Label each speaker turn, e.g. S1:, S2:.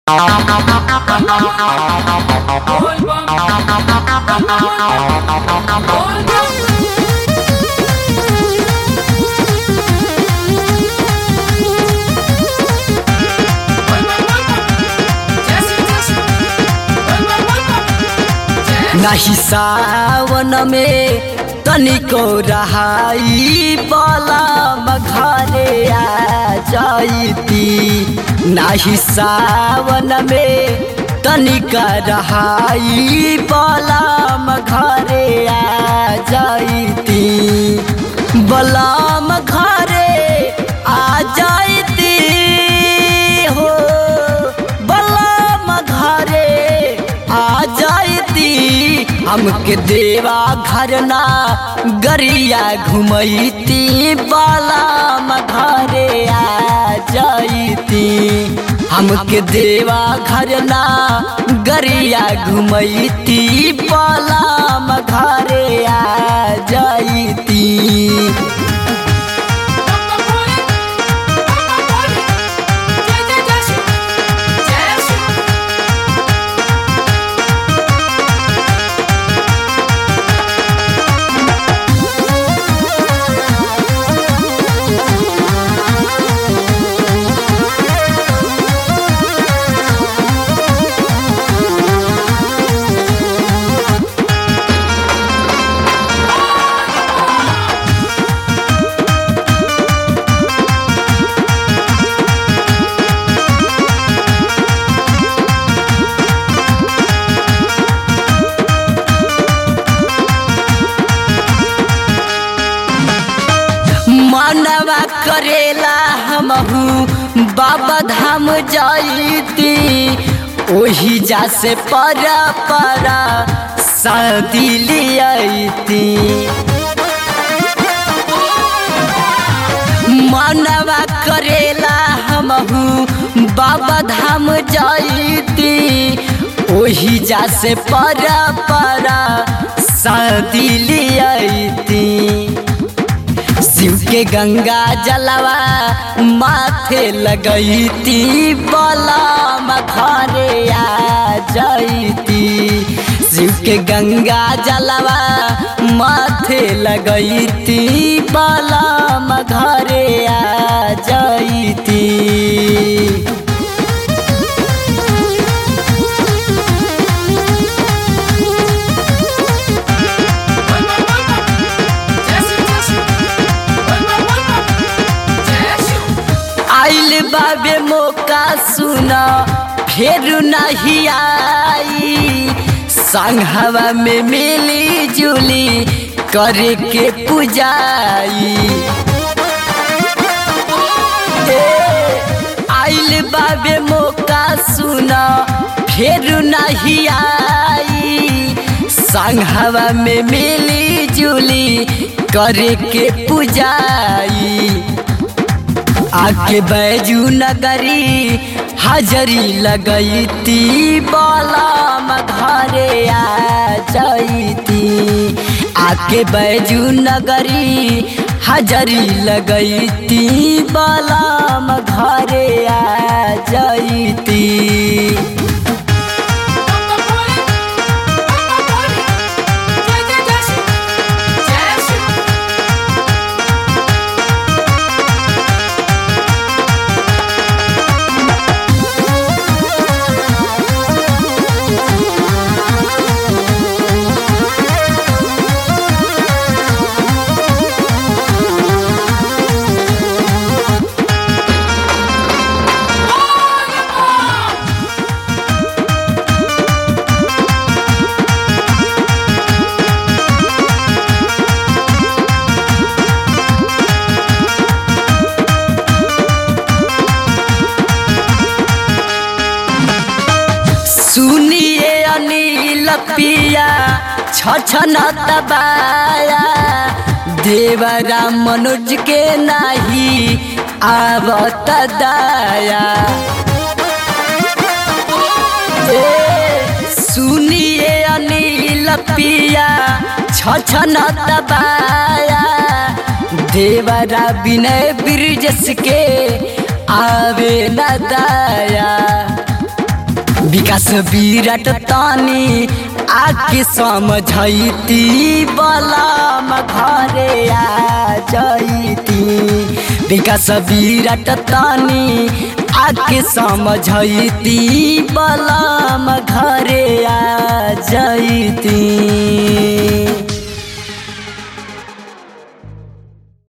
S1: नाही सावन में तनिको रहाई बलम घरे आ जाइती नाही सावन में तनिका रहाई बलम घरे आ जाइती बलम घरे आ जाइती हो बलम घरे आ जाइती हमके देवा घर ना गरिया घुमैती बलम घरे आ जाइती हमके देवा घर ना गरिया घुमैती बलम घरे आ जाइती मनवा करेला हमहू बाबा धाम जाइती ओही जा से परा परा शादी लियाती मनवा करेला हमहू बाबा धाम जाइती ओही जा से परा परा शादी लियाती शिव के गंगा जलवा माथे लगैती बलम घरे आ जाइती शिव के गंगा जलवा माथे लगैती बलम घरे आ जाइती आइल बाबे मौका सुना फेर नहीं आई संघवा में मिली जुली करे के पुजाई आइल बाबे मौका सुना फेर नहीं आई संघवा में मिली जुली करे के पुजाई आके बैजू नगरी हाजरी लगैती बलम घरे आ जाइती आके बैजू नगरी हाजरी लगैती बलम घरे आ जाइती सुनिए अनिल पिया छछन दबाया देवरा मनोज के नाही आवत दाया ए, सुनिए अनिल पिया छछन दबाया देवरा विनय ब्रिजस के आवे न दाया विकास विराट तानी आके समझैती बलम घरे आ जैती विकास विराट तानी आके समझैती बलम घरे आ जैती